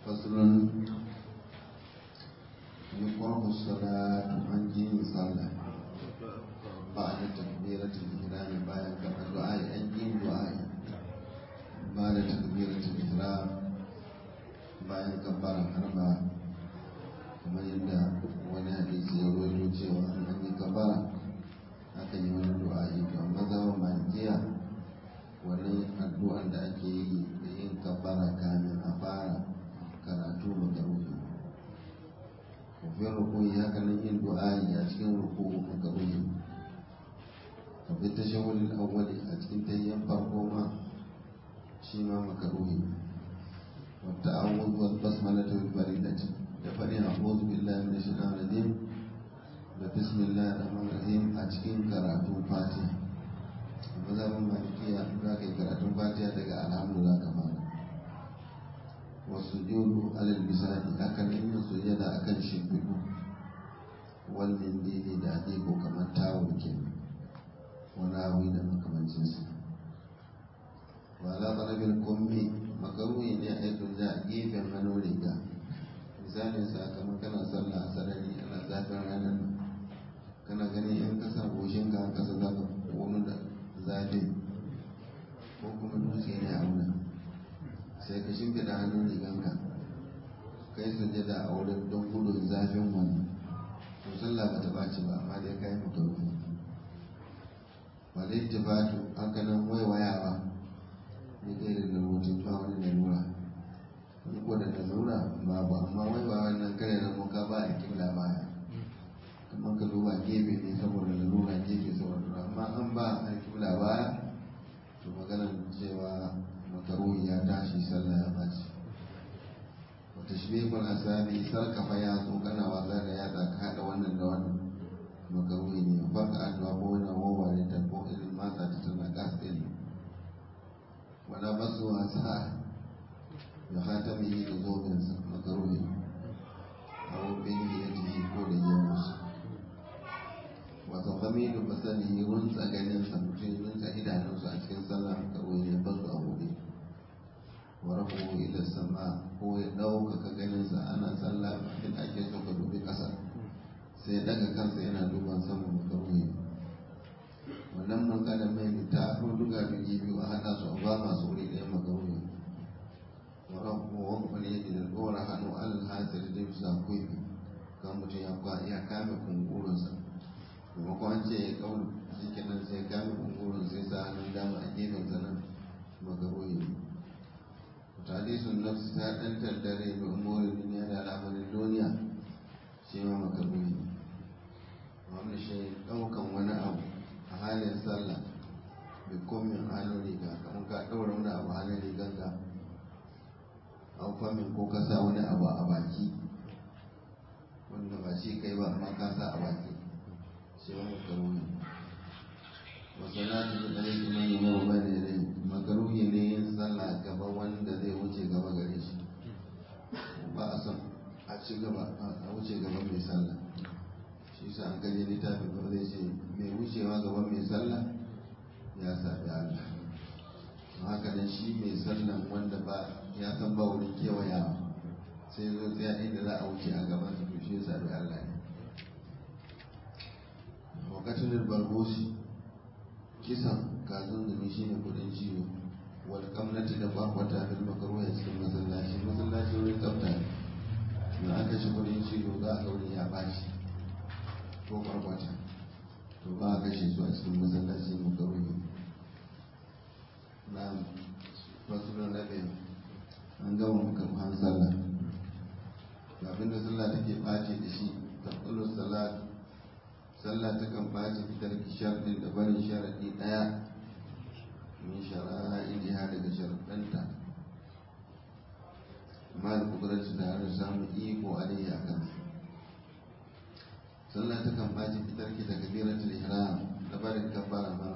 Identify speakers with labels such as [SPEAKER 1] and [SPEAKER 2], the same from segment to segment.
[SPEAKER 1] فصل يقرأ الصلاة عن جين صلى بعد تكبيرة الإحرام بعد دعاء عن جين دعاء بعد تكبيرة الإحرام بعد كبار حربا كما يدى wani hadisi ya rawaito cewa an yi kabara aka yi wani du'a'i to amma zama malikiya wani addu'an da ake yi da yin kabara kamin a fara karatu makaruhi kafin rukuni haka nan yin du'a'i a cikin ruku'u makaruhi kafin tashawulin awwali a cikin tayyan farko ma shi ma makaruhi wata awwal wal basmalatu bil baridati da faɗin a'udhu billahi minash shaitanir rajim da bismillahir rahmanir rahim a cikin karatun fatiha mazhabin malikiya za ka yi karatun fatiha daga alhamdu za ka fara wasu judu alal bisani akan yin sujada akan shimfiɗu wal mindili da ake ko kamar tawul ke wani abu da makamancin su wala qarabin kummi makaruhi ne a yi a gefen hannun riga misalin sakamakon kana sallah a sarari ana zafin ranar kana ganin in ka sa goshinka a ƙasa za ka wani da zafi ko kuma dutse ne a wurin sai ka shimfiɗa hannun riganka kai sujada a wurin don gudun zafin wani to sallah ba ta ɓaci ba amma dai kai makarufi ba dai tibatu haka nan waiwayawa ne kai da rubutun ba wani lalura wani ko da lalura babu amma waiwayawa nan kare na muka ba a kibla baya kamar ka duba gefe ne saboda lalura gefe saboda amma an ba a kibla baya to maganar cewa makaruhi ya tashi sallah ya baci wata shi bai asabi sarkafa ya zo kana wasa da yatsa ka haɗa wannan da wannan makaruhi ne baka addu'a ko wani wawware ta ko irin matsa ta tana gas ɗin wala basu wasa da hatamihi da zobinsa makaruhi a wubin ya ji ko da yamusa wata kamilu basani runtsa ganinsa mutum runtsa idanunsa a cikin sallah kawai ne ba su a buɗe wa rafu ila sama ko ya ɗaukaka ganinsa ana sallah in ake so ka dubi ƙasa sai daga kansa yana duban sama makaruhi wannan mun kada mai ta aro duga bigi biyu a haɗa su a ba masu wuri ɗaya makaruhi wa rafu wa kuma ne da ɗora hannu alal hasir da bisa kuifi kan mutum ya kame kungurinsa maimakon an ce ya kawo shi kenan sai kame kungurin sai sa hannun dama a gefen zanen makaroyi hadisun nafsu ta ɗan tattare da umurin duniya da al'amarin duniya shi ma makaroyi wanda shi ɗaukan wani abu a halin sallah da komin hannun riga kamar ka ɗaura wani abu halin rigan ka an famin ko ka sa wani abu a baki wanda ba shi kai ba amma ka sa a baki sai wani makaruhi wasalatu da ɗari kuma yi mawa ba da rai makaruhi ne yin sallah gaba wanda zai wuce gaba gare shi ba a son a ci gaba a wuce gaba mai sallah shi sa an kaje littafin ba zai ce mai wucewa gaba mai sallah ya sabi Allah haka nan shi mai sallan wanda ba ya san ba wurin kewayawa sai zo tsaya inda za a wuce a gaban su to shi ya sabi Allah ne wakatun bargoshi kisan kazan zumi shi ne kudin ciwo wal kamnati da bakwata fil makaruwa cikin masallaci masallaci wurin tsafta ne na aka shi kudin ciwo za a gauri ya bashi ko barkwata to ba a kashe su a cikin masallaci makaruwa na fasulan rabe an gama makaruhan sallah abinda sallah take ɓace da shi tabbalus salat sallah ta kan ɓaci fitar sharɗin da barin sharaɗi ɗaya min shara'idiha daga sharaɗanta ma da kudurarci da har samun iko alayhi a kan sallah ta kan ɓaci fitar ki daga biratul ihram da barin kabbara ma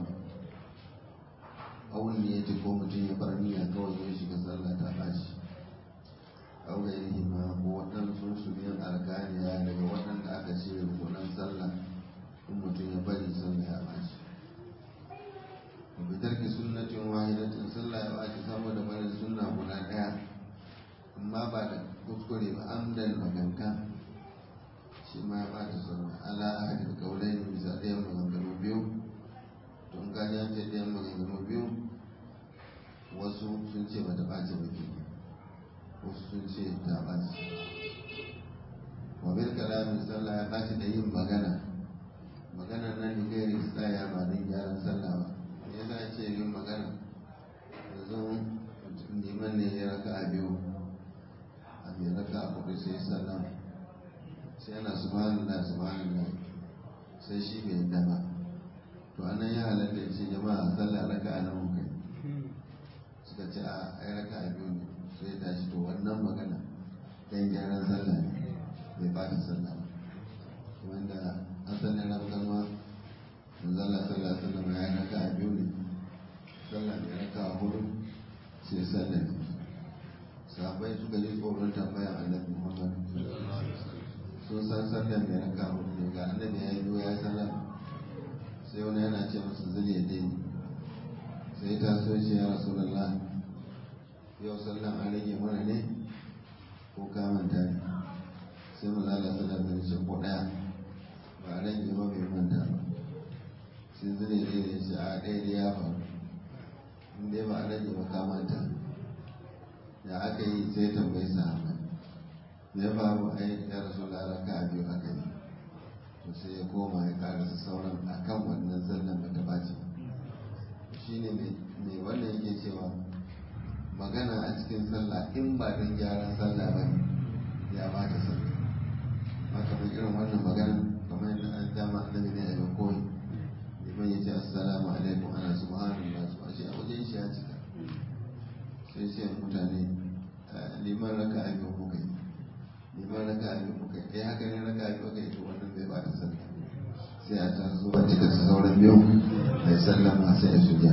[SPEAKER 1] awun ne ya ko mutum ya bar niyya kawai ya shiga sallah ta ɓaci aure yi ma ko waɗansu su biyan arkaniya daga waɗanda aka ce rukunan sallah in mutum ya bari sallah ya ɓaci wa fitar ki sunnatin wahidatin sallah ya ɓaci saboda barin sunna guda ɗaya amma ba da amdan maganka shi ma ya bata sallah ala ahadin kaulai ne bisa ɗayan maganganu biyu to in ka ji an ce ɗayan maganganu biyu wasu sun ce bata ɓace ba ke wasu sun ce ta ɓace wa bil kalamin sallah ya ɓace da yin magana magana nan ne gairi tsaya ba don gyaran sallah ba me yasa ce yin magana yanzu liman ne ya raka a biyu a mai raka a kudu sai sallah sai yana subhanallah subhanallah sai shi bai yadda ba to anan ya halatta ya ce jama'a sallah raka a nan kai suka ce a ai raka a biyu ne sai ya tashi to wannan magana dan gyaran sallah ne bai ba ta sallah ba wanda asalin rafkanwa manzala sallah sallah ya raka a biyu ne sallah mai raka a hudu sai sallah ne sahabbai suka ji tsoron tambayan annabi muhammad sun san sallah mai raka a hudu ne ga annabi ya yi biyu ya sallah sai wani yana ce masa zai ya daini sai ta so ce ya rasulallah yau sallan an rage mana ne ko kamanta ne sai mu zala sallar da ce ko ɗaya ba a rage ba bai manta ba sai zane ne da ce a ɗaya da ya faru in dai ba a rage ba ka manta da aka yi sai tambayi sahaba ya faru ai ya rasu laraka a biyu aka yi to sai ya koma ya karasa sauran a kan wannan sallan ba ta ɓaci shi ne mai wannan yake cewa magana a cikin sallah in ba don gyaran sallah ba ne ya ba ta sallah haka mai irin wannan magana kamar yadda an dama annabi ne a yau koyi liman ya ce assalamu alaikum ana subhanallah su ashe a wajen shi ya cika sai ce mutane liman raka a biyu kuka yi liman raka a biyu kuka yi haka ne raka a biyu kuka yi to wannan bai ba ta sallah sai a taso a cika sauran biyu mai sallama sai a sujja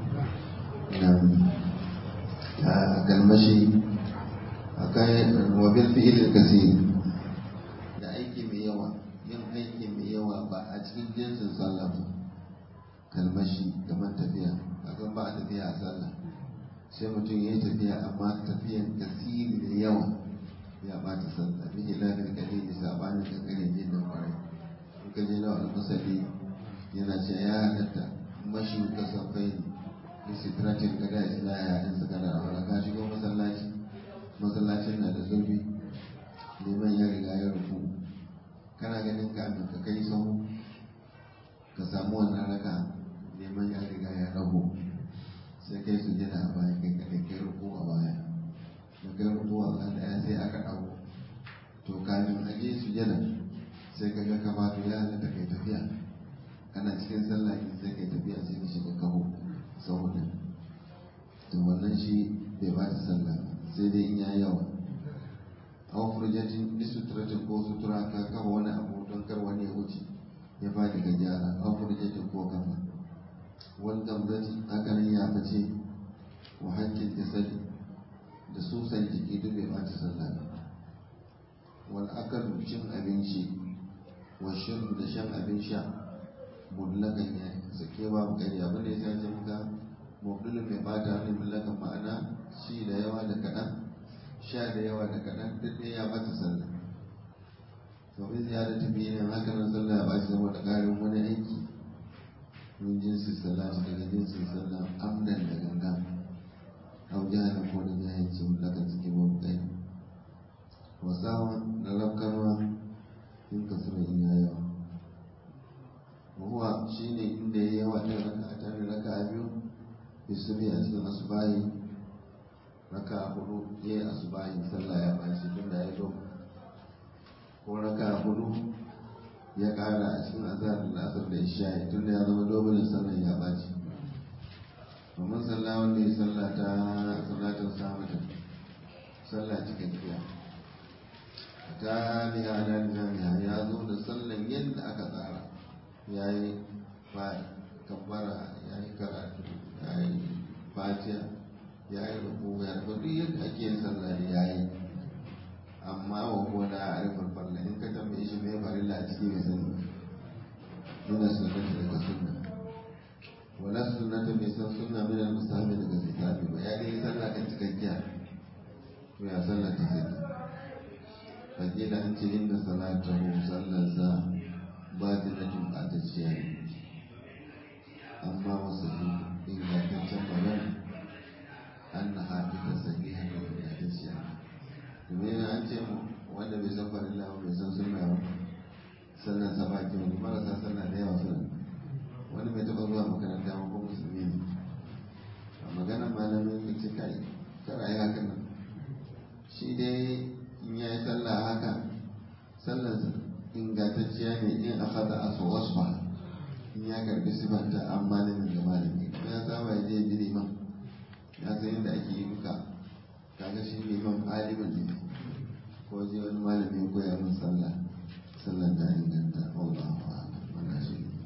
[SPEAKER 1] a galmashi akai wabil fi'il kasir da aiki mai yawa yin aiki mai yawa ba a cikin jinsin sallah ba kalmashi kamar tafiya akan ba a tafiya a sallah sai mutum ya yi tafiya amma tafiyan kasiri da yawa ya bata sallah bi ilafin kalili sabanin kankanin jin da kwarai in ka je na wani masali yana ce ya halatta mashi kasafai ne sitratin gada isla ya haɗin su gada a wani ka shigo masallaci masallacin na da zurfi neman ya riga ya rufu kana ganin kamin ka kai sau ka samu wannan raka neman ya riga ya rago sai kai su jira a baya kai kaɗai kai rufu a baya da kai rufu a ɗaya sai aka ɗago to kamin a je su jira sai ka ga ka ba ya halatta kai tafiya kana cikin sallah sai kai tafiya sai ka shiga kaho saboda to wannan shi bai ba ta sallah sai dai in ya yawa aw furjatin bi suturatin ko sutura ka kafa wani abu don kar wani ya wuce ya fadi ga gyara aw furjatin ko kafa wal gamzati haka nan ya fice wa hakkin jasadi da susan jiki duk bai ba ta sallah wal akalu cin abinci wa shirbu da shan abin sha mudlakan ya sake babu kari abin da ya sa muka mubdulun mai bata wani mulakan ma'ana shi da yawa da kaɗan sha da yawa da kaɗan duk ɗaya ya bata sallah domin ziyara ta biyu ne haka nan sallah ya baci saboda ƙarin wani aiki min jinsin sallah daga jinsin sallah amdan da gangan au jihar ko da jahilci mulakan suke babu kari wasawan da rafkarwa in ka sura in ya yawa huwa shine inda ya yawa ta raka a tare raka a biyu yusufi a cikin asubahi raka a hudu ya yi asubahi sallah ya bashi tun da ya zo ko raka a hudu ya kara a cikin azhar da asar da isha'i tun da ya zama dobulin sallah ya bashi domin sallah wanda ya sallah ta salatin samata sallah cikakkiya ta biya na jami'a ya zo da sallan yadda aka tsara ya yi kabbara ya yi karatu ya yi fatiha ya yi rubu ya rubu duk yadda ake yin sallah da ya yi amma wa kuwa da a arifar farla in ka tambaye shi mai farilla a ciki mai sani nuna sunnata daga sunna wala sunnata bai san sunna min al-mustahabi daga zikabi ba ya dai sallah kan cikakkiya to ya sallah ta sai fakila an ce inda salatahu sallarsa ba da na tumɓatacciya ne amma wasu ingantaccen magana an na haɗu da sahiha da ingantacciya domin an ce wanda bai san farilla ba bai san sunna ba sannan sa ba kyau marasa sanna da yawa suna wani bai taɓa zuwa makaranta ba ko musulmi ne a magana malamin ya ce kai kar a yi haka nan shi dai in ya yi sallah haka sallar ingantacciya ne in aka da aso wasu ba in ya karbi sifanta an malamin da malami ya saba ya je bi liman ya san yadda ake yi duka kaga shi liman alimin ne ko je wani malami ko ya mun sallah sallar da inganta Allah wa wannan shi ne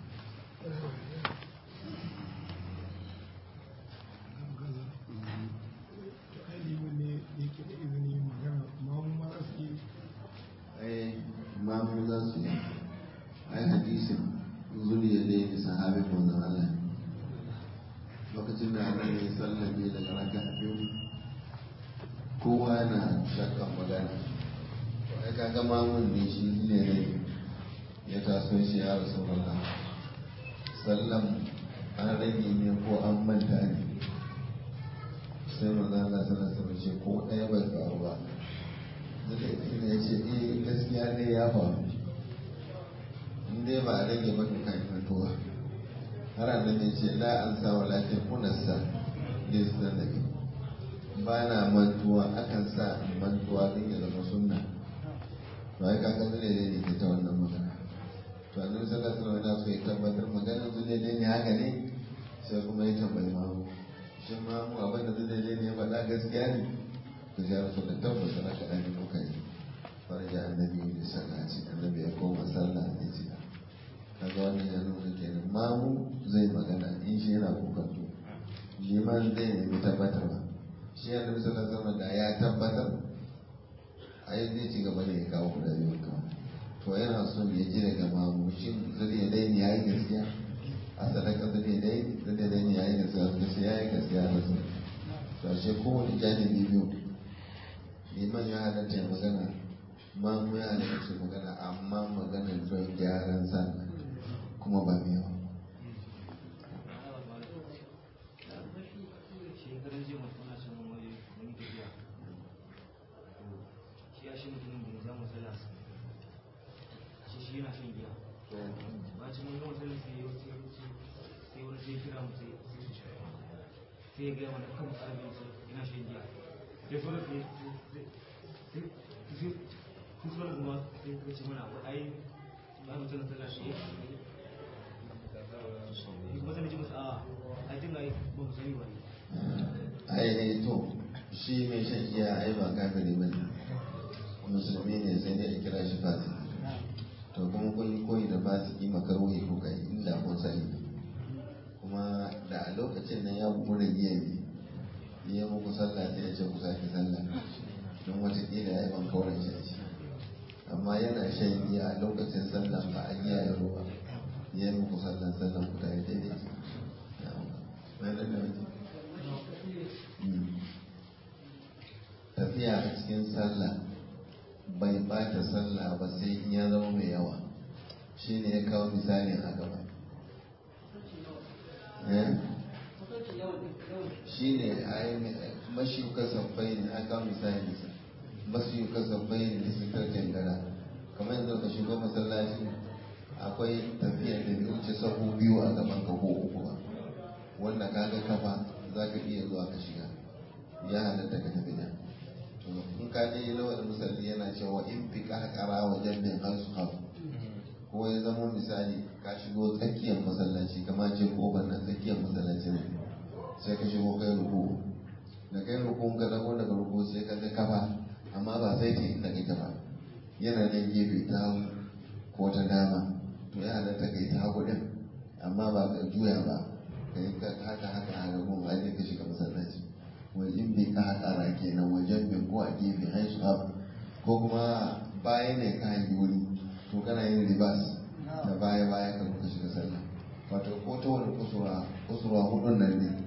[SPEAKER 1] ai mamu za su yi ai hadisin zuriya da ya sahabi manzon Allah lokacin da Allah ya sallame daga raka biyu kowa na shakkan magana to ai kaga mamun ne shi ne ne ya taso shi ya rasu Allah sallam an rage ne ko an manta ne sai manzon Allah sallallahu alaihi ce ko ɗaya bai faru ba zai ya ce eh gaskiya ne ya faru in dai ba a rage maka kan mutuwa har annan ya ce la an sa walakin kunassa da su da nabi ba na mantuwa akan sa mantuwa din ya zama sunna to ai kaga zai ne ne ke ta wannan magana to annabi sallallahu alaihi wasallam so ya tabbatar maganar zai ne ne haka ne sai kuma ya tambayi mamu shin mamu abin da zai ne ne faɗa gaskiya ne to ya rasu da tabbata na kaɗan ne muka yi farja annabi da sallati annabi ya koma sallah ne ce kaga wannan ya nuna kenan mamu zai magana in shi yana kokanto liman zai nemi tabbatarwa shi ya nabi sallallahu alaihi da ya tabbatar a yi zai ci gaba da ya kawo guda biyu kawai to yana son ya ji daga mamu shin zai dai ne ya yi gaskiya a sadaka zai dai zai dai ne ya yi gaskiya gaskiya ya yi gaskiya da su to ashe kowane janibi biyu liman ya halatta ya magana mamu ya halatta su magana amma maganar don gyaran sallah kuma ba mai yawa
[SPEAKER 2] shekarar jiya mutum na shan wani wani tafiya shi ya shi mutumin da ya zama sallah shi shi yana shan giya bacin wani gama sallah sai ya wuce sai wani sai kira mu sai sai ya gaya mana kan sarari yana shan giya sai sauran sai sai sai sauran kuma sai ya ce mana ai ba mutum na sallah shi kuma zai ce masa a ai tun ai ba mu sani ba ne
[SPEAKER 1] ai to shi mai shan giya ai ba kafiri ba ne musulmi ne sai dai a kira shi fasiki to kuma kun yi koyi da fasiki makaruhi ko kai inda kun sani kuma da a lokacin nan ya bugu da giya ne ya muku sallah sai ya ce ku sake sallah don watakila ya yi ban kauran shi amma yana shan giya a lokacin sallah ba a giya ya ruwa ya yi muku sallah sallah ku tare daidai na da tafiya a cikin sallah bai bata sallah ba sai in ya zama mai yawa shi ne ya kawo misalin a gaba shi ne a yi mashiyuka sabbai ne a kawo misalin sa mashiyuka sabbai ne da suka jangara kamar yanzu ka shigo masallaci akwai tafiyar da bai wuce sahu biyu a gaban ka ko uku ba wanda kaga kafa za ka iya zuwa ka shiga ya halatta ka tafi da to in ka je lawal musalli yana cewa in fi kakara wa jambin hansu hafu ko ya zama misali ka shigo tsakiyar masallaci kama ce kofar na tsakiyar masallaci ne sai ka shigo kai ruku da kai ruku ka dago daga ruku sai ka ga kafa amma ba sai ta inda kai ba yana nan gefe ta hagu ko ta dama to ya halatta ka yi ta hagu din amma ba ka juya ba ka yi haka haka a ragun a ka shiga masallaci wani in bai ka haƙara kenan wajen bin ko a gefe haisu abu ko kuma baya ne ka hangi wuri to kana yin ribas da baya baya ka kuka shiga sallah wato ko ta wani kusurwa kusurwa hudun nan ne